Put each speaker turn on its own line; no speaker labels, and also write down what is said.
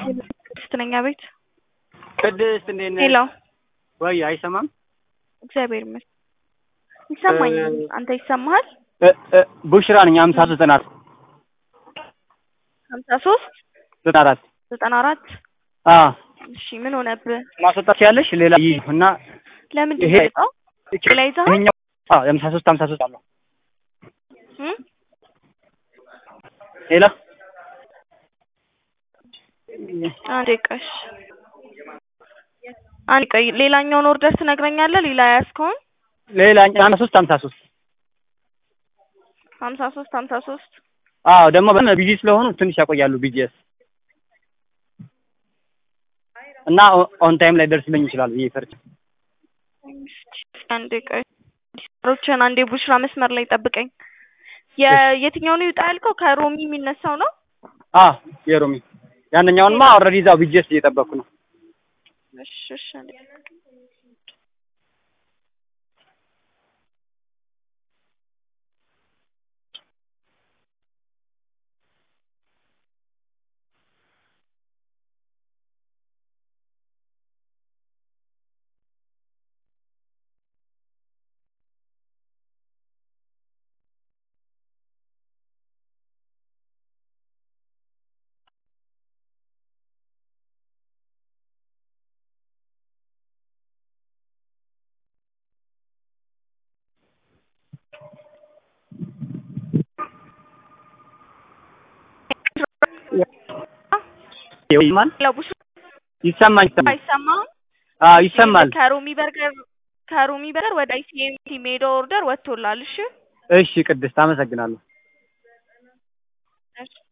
ቅድስትነኛ ቤት
ቅድስት እንዴት ነሽ?
ሄሎ
ወይ አይሰማም?
እግዚአብሔር ይመስገን ይሰማኛል። አንተ ይሰማሃል?
እ እ ቡሽራ ነኝ። ሀምሳ ሶስት ዘጠና አራት
ሀምሳ ሶስት
ዘጠና አራት
ዘጠና አራት
አ
እሺ ምን ሆነብህ?
ማስወጣት ያለሽ ሌላ ይይ እና
ለምንድን
ይሄ
ነው የወጣው? ሌላ ይዘሃል?
ይሄኛው አ የሀምሳ ሶስት ሀምሳ ሶስት አለው
እም?
ሌላ
አንዴ ቆይ እሺ። አንዴ ቆይ ሌላኛውን ኦርደር ትነግረኛለህ? ሌላ ያዝከውን
ሌላ ሀምሳ ሶስት ሀምሳ ሶስት
ሀምሳ ሶስት ሀምሳ ሶስት
አዎ ደግሞ በጣም ቢዚ ስለሆኑ ትንሽ ያቆያሉ ቢጂኤስ እና ኦን ታይም ላይ ደርስልኝ ይችላል ብዬ ፈርቼ
አንዴ ቆይ ሮችን አንዴ ቡሽራ መስመር ላይ ጠብቀኝ። የ- የትኛው ነው ይውጣ ያልከው? ከሮሚ የሚነሳው ነው?
አ የሮሚ ያንኛውንማ ኦልሬዲ እዛው ቢጂኤስ እየጠበቅኩ ነው።
እሺ እሺ አንዴ
ይሰማል
ለቡሽራ
ይሰማኝ ይሰማል
አይሰማም?
አዎ ይሰማል።
ከሮሚ በርገር ከሮሚ በርገር ወደ አይሲኤምቲ ሜዳ ኦርደር ወጥቶላል። እሺ
እሺ ቅድስት አመሰግናለሁ።
እሺ